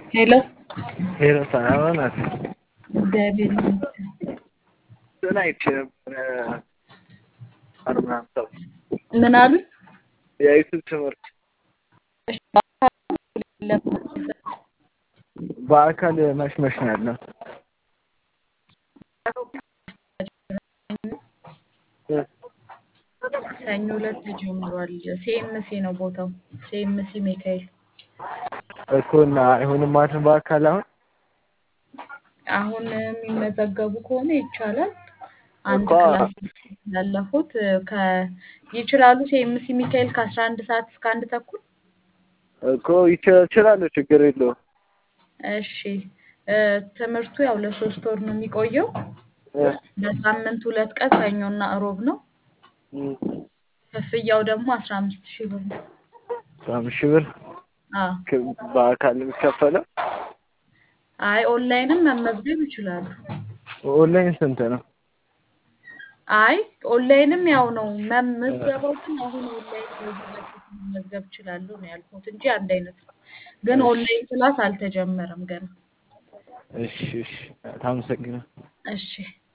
ሄሎ ሄሎ ሰላም ናት። እግዚአብሔር ይመስገን። እንትን አይቼ ነበረ ምናምን ሰው ምን አሉ? የዩቱብ ትምህርት እሺ፣ በአካል ለምን? በአካል መች መች ነው ያለው? ሰኞ ዕለት ተጀምሯል። ሲኤምሲ ነው ቦታው፣ ሲኤምሲ ሚካኤል። እኮ እና አይሆንም ማለት ነው በአካል አሁን አሁን የሚመዘገቡ ከሆነ ይቻላል። አንድ እኮ ክላስ ያለፉት ከ ይችላሉ። ሲኤምሲ ሚካኤል ከአስራ አንድ ሰዓት እስከ አንድ ተኩል እኮ ይችላል እችላለሁ፣ ችግር የለውም። እሺ እ ትምህርቱ ያው ለሶስት ወር ነው የሚቆየው። እ በሳምንት ሁለት ቀን ሰኞና እሮብ ነው። እም፣ ክፍያው ደግሞ አስራ አምስት ሺህ ብር ነው። አስራ አምስት ሺህ ብር አዎ ክ- በአካል የሚከፈለው አይ ኦንላይንም መመዝገብ ይችላሉ። ኦንላይን ስንት ነው? አይ ኦንላይንም ያው ነው መመዝገባው፣ ግን አሁን ኦንላይን በዚህ መመዝገብ ይችላሉ ነው ያልኩት እንጂ አንድ አይነት ነው። ግን ኦንላይን ክላስ አልተጀመረም ገና። እሺ እሺ፣ ታመሰግናለሁ። እሺ